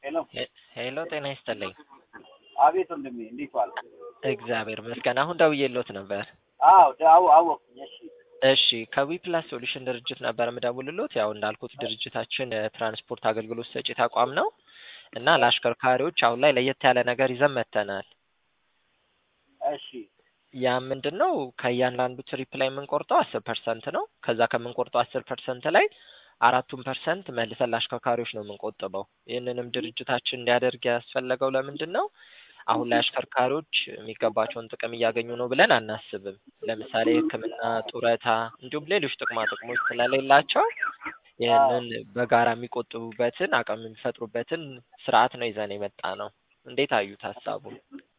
ሄሎ ሄሎ ጤና ይስጥልኝ። አቤት ወንድሜ እንዴት ዋልክ? እግዚአብሔር ይመስገን። አሁን ደውዬልዎት ነበር። አዎ አዎ አወቅኩኝ። እሺ እሺ ከዊ ፕላስ ሶሉሽን ድርጅት ነበር የምደውልልዎት። ያው እንዳልኩት ድርጅታችን የትራንስፖርት አገልግሎት ሰጪ ተቋም ነው እና ለአሽከርካሪዎች አሁን ላይ ለየት ያለ ነገር ይዘን መጥተናል። እሺ ያ ምንድን ነው? ከእያንዳንዱ ትሪፕ ላይ የምንቆርጠው አስር ፐርሰንት ነው። ከዛ ከምንቆርጠው አስር ፐርሰንት ላይ አራቱን ፐርሰንት መልሰን ለአሽከርካሪዎች ነው የምንቆጥበው። ይህንንም ድርጅታችን እንዲያደርግ ያስፈለገው ለምንድን ነው? አሁን ላይ አሽከርካሪዎች የሚገባቸውን ጥቅም እያገኙ ነው ብለን አናስብም። ለምሳሌ ሕክምና፣ ጡረታ እንዲሁም ሌሎች ጥቅማ ጥቅሞች ስለሌላቸው ይህንን በጋራ የሚቆጥቡበትን አቅም የሚፈጥሩበትን ስርዓት ነው ይዘን የመጣ ነው። እንዴት አዩት ሀሳቡን?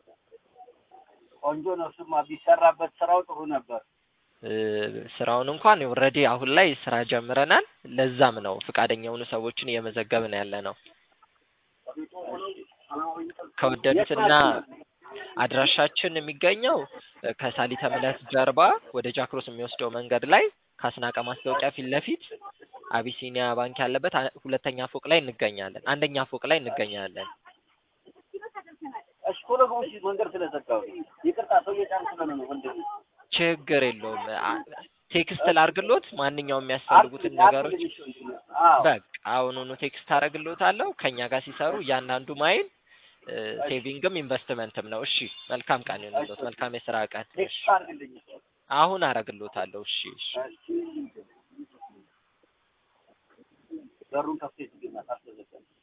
ቆንጆ ነው። ስማ ቢሰራበት ስራው ጥሩ ነበር። እ ስራውን እንኳን ኦልሬዲ አሁን ላይ ስራ ጀምረናል። ለዛም ነው ፈቃደኛ የሆኑ ሰዎችን እየመዘገብን ያለ ነው። ከወደዱትና አድራሻችን የሚገኘው ከሳሊተ ምሕረት ጀርባ ወደ ጃክሮስ የሚወስደው መንገድ ላይ ከአስናቀ ማስታወቂያ ፊት ለፊት አቢሲኒያ ባንክ ያለበት አ- ሁለተኛ ፎቅ ላይ እንገኛለን። አንደኛ ፎቅ ላይ እንገኛለን። እሺ ቶሎ ግቡ። እሺ መንገድ ስለዘጋው ይቅርታ፣ ሰው እየጫን ስለሆነ ነው ወንድሜ። ችግር የለውም። አ- ቴክስት ላርግሎት ማንኛውም የሚያስፈልጉትን ነገሮች አርግልኝ እሺ ወንድሜ። አዎ በቃ አሁኑኑ ቴክስት አረግሎታለሁ። ከኛ ጋር ሲሰሩ እያንዳንዱ ማይል እ፣ ሴቪንግም ኢንቨስትመንትም ነው። እሺ መልካም ቀን ይሁንልዎት። መልካም የስራ ቀን። እሺ ቴክስት አርግልኝ። አሁን አረግሎታለሁ። እሺ እሺ እሺ በሩን ከፍተህ ዝግና ታስዘጋል